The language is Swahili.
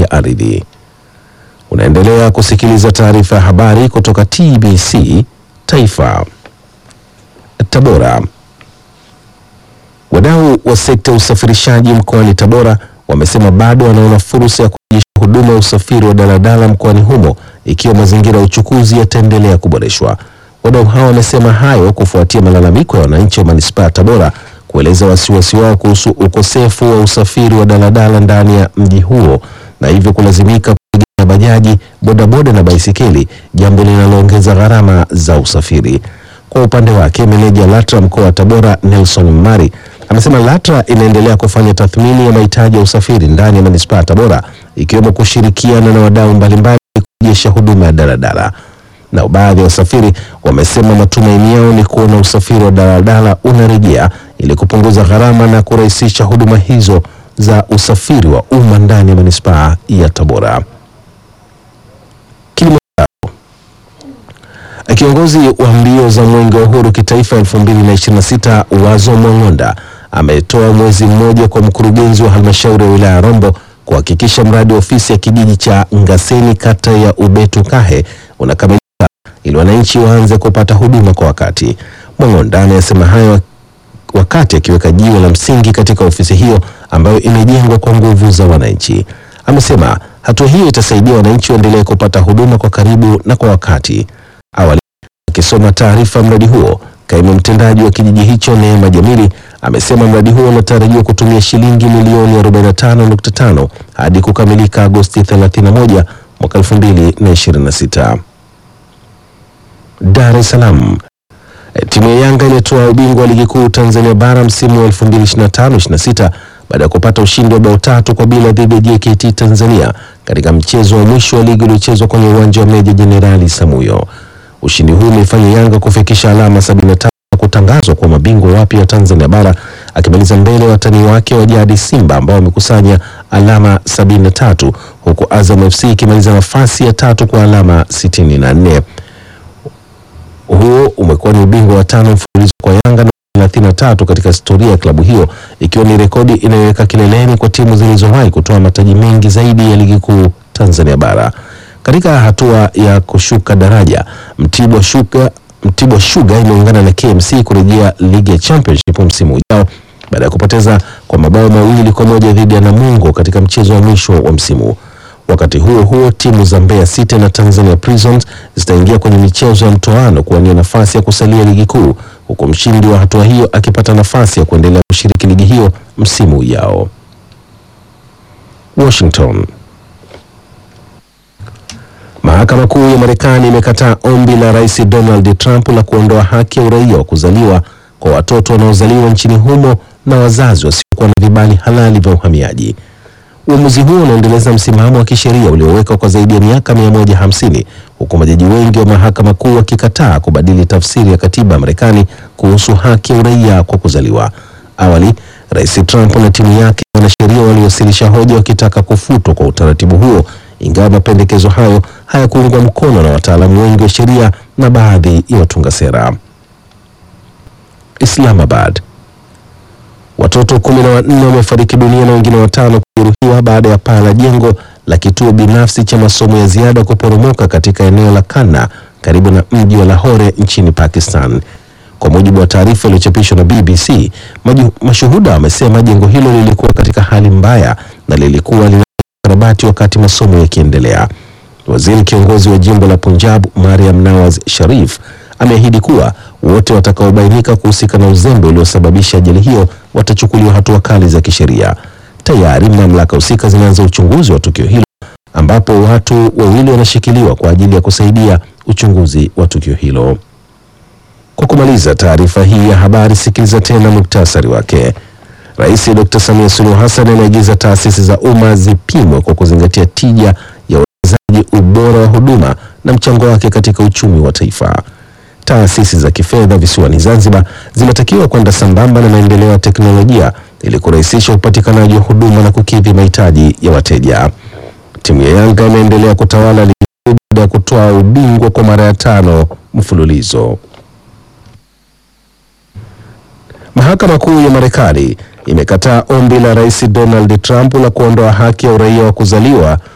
ya ardhi. Unaendelea kusikiliza taarifa ya habari kutoka TBC Taifa. Tabora. Wadau wa sekta ya usafirishaji mkoani Tabora wamesema bado wanaona fursa ya kurejesha huduma ya usafiri wa daladala mkoani humo ikiwa mazingira ya uchukuzi yataendelea kuboreshwa. Wadau hao wamesema hayo kufuatia malalamiko ya wananchi wa manispaa ya Tabora kueleza wasiwasi wao kuhusu ukosefu wa usafiri wa daladala ndani ya mji huo na hivyo kulazimika kutegemea bajaji, bodaboda na baisikeli, jambo linaloongeza gharama za usafiri. Kwa upande wake, meneja LATRA mkoa wa Tabora Nelson Mari amesema LATRA inaendelea kufanya tathmini ya mahitaji ya usafiri ndani ya manispaa ya Tabora ikiwemo kushirikiana na wadau mbalimbali kurejesha huduma ya daladala. Na baadhi ya wasafiri wamesema matumaini yao ni kuona usafiri wa daladala unarejea ili kupunguza gharama na kurahisisha huduma hizo za usafiri wa umma ndani ya manispaa ya Tabora. Kiongozi wa mbio za mwenge wa uhuru kitaifa 2026 Wazo Mwang'onda ametoa mwezi mmoja kwa mkurugenzi wa halmashauri ya wilaya ya Rombo kuhakikisha mradi wa ofisi ya kijiji cha Ngaseni kata ya Ubetu Kahe unakamilika ili wananchi waanze kupata huduma kwa wakati. Mwang'onda amesema hayo wakati akiweka jiwe la msingi katika ofisi hiyo ambayo imejengwa kwa nguvu za wananchi. Amesema hatua hiyo itasaidia wananchi waendelee kupata huduma kwa karibu na kwa wakati. Awali akisoma taarifa mradi huo, kaimu mtendaji wa kijiji hicho Neema Jamili amesema mradi huo unatarajiwa kutumia shilingi milioni 45.5 hadi kukamilika Agosti 31 mwaka 2026. Dar es Salaam. Timu ya Yanga ilitoa ubingwa wa ligi kuu Tanzania bara msimu wa 2025-26 baada ya kupata ushindi wa bao tatu kwa bila dhidi ya JKT Tanzania katika mchezo wa mwisho wa ligi uliochezwa kwenye uwanja wa Meja Jenerali Samuyo. Ushindi huu umeifanya Yanga kufikisha alama 75 na kutangazwa kwa mabingwa wapya wa Tanzania bara akimaliza mbele ya watani wake wa jadi Simba ambao wamekusanya alama 73 huku Azam FC ikimaliza nafasi ya tatu kwa alama 64. Huo umekuwa ni ubingwa wa tano mfululizo kwa Yanga na 33 katika historia ya klabu hiyo ikiwa ni rekodi inayoweka kileleni kwa timu zilizowahi kutoa mataji mengi zaidi ya ligi kuu Tanzania bara. Katika hatua ya kushuka daraja, Mtibwa Sugar Mtibwa Sugar imeungana na KMC kurejea ligi ya Championship msimu ujao baada ya kupoteza kwa mabao mawili kwa moja dhidi ya Namungo katika mchezo wa mwisho wa msimu. Wakati huo huo, timu za Mbeya City na Tanzania Prisons zitaingia kwenye michezo ya mtoano kuwania nafasi ya kusalia ligi kuu, huku mshindi wa hatua hiyo akipata nafasi ya kuendelea kushiriki ligi hiyo msimu ujao. Washington. Mahakama Kuu ya Marekani imekataa ombi la Rais Donald Trump la kuondoa haki ya uraia wa kuzaliwa kwa watoto wanaozaliwa nchini humo na wazazi wasiokuwa na vibali halali vya uhamiaji. Uamuzi huo unaendeleza msimamo wa kisheria uliowekwa kwa zaidi ya miaka 150 huku majaji wengi wa mahakama kuu wakikataa kubadili tafsiri ya katiba ya Marekani kuhusu haki ya uraia kwa kuzaliwa. Awali, Rais Trump na timu yake wanasheria waliwasilisha hoja wakitaka kufutwa kwa utaratibu huo, ingawa mapendekezo hayo hayakuungwa mkono na wataalamu wengi wa sheria na baadhi ya watunga sera. Islamabad. Watoto kumi na wanne wamefariki dunia na wengine watano kujeruhiwa baada ya paa la jengo la kituo binafsi cha masomo ya ziada kuporomoka katika eneo la Kanna karibu na mji wa Lahore nchini Pakistan. Kwa mujibu wa taarifa iliyochapishwa na BBC, maju, mashuhuda wamesema jengo hilo lilikuwa katika hali mbaya na lilikuwa linakarabati wakati masomo yakiendelea. Waziri kiongozi wa jimbo la Punjab Mariam Nawaz Sharif ameahidi kuwa wote watakaobainika kuhusika na uzembe uliosababisha ajali hiyo watachukuliwa hatua kali za kisheria. Tayari mamlaka husika zinaanza uchunguzi wa tukio hilo ambapo watu wawili wanashikiliwa kwa ajili ya kusaidia uchunguzi wa tukio hilo. Kwa kumaliza taarifa hii ya habari, sikiliza tena muktasari wake. Rais Dr. Samia Suluhu Hassan ameagiza taasisi za umma zipimwe kwa kuzingatia tija ya uwekezaji, ubora wa huduma na mchango wake katika uchumi wa taifa. Taasisi za kifedha visiwani Zanzibar zinatakiwa kwenda sambamba na maendeleo ya teknolojia ili kurahisisha upatikanaji wa huduma na kukidhi mahitaji ya wateja. Timu ya Yanga imeendelea kutawala ligi kuu baada ya kutoa ubingwa kwa mara ya tano mfululizo. Mahakama Kuu ya Marekani imekataa ombi la Rais Donald Trump la kuondoa haki ya uraia wa kuzaliwa